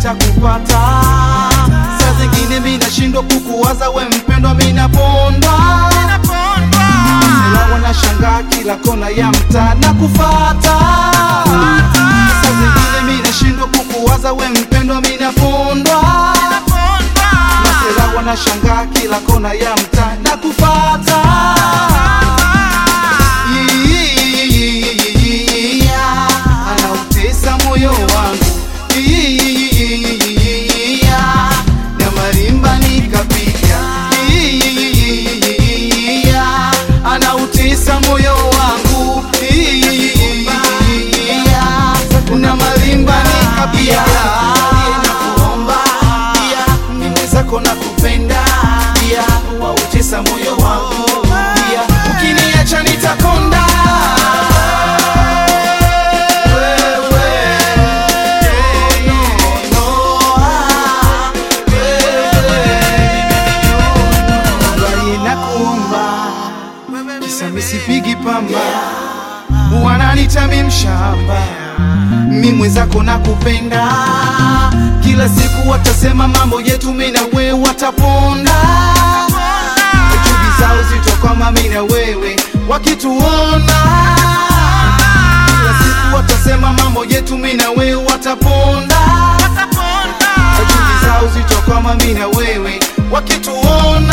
nitakupata. Saa zingine mi nashindwa kukuwaza we mpendwa, mi napondwa Masela wanashangaa kila kona ya mtaa na kufata. Saa zingine mi nashindwa kukuwaza we mpendwa, mi napondwa Masela wanashangaa kila kona ya mtaa na kufata. Anautesa moyo wangu na marimba nikapiga anautesa moyo wangu na marimba nikapiga nakuomba mimi zako na kupenda wautesa moyo wangu ukiniacha nitakonda Sipigi pamba wananita mi mshamba, mi mwenzako na kupenda, kila siku watasema mambo yetu mi na wewe wataponda, chuki zao zitokoma mi na wewe wakituona, kila siku watasema mambo yetu mi na wewe wataponda, chuki zao zitokoma mi na wewe wakituona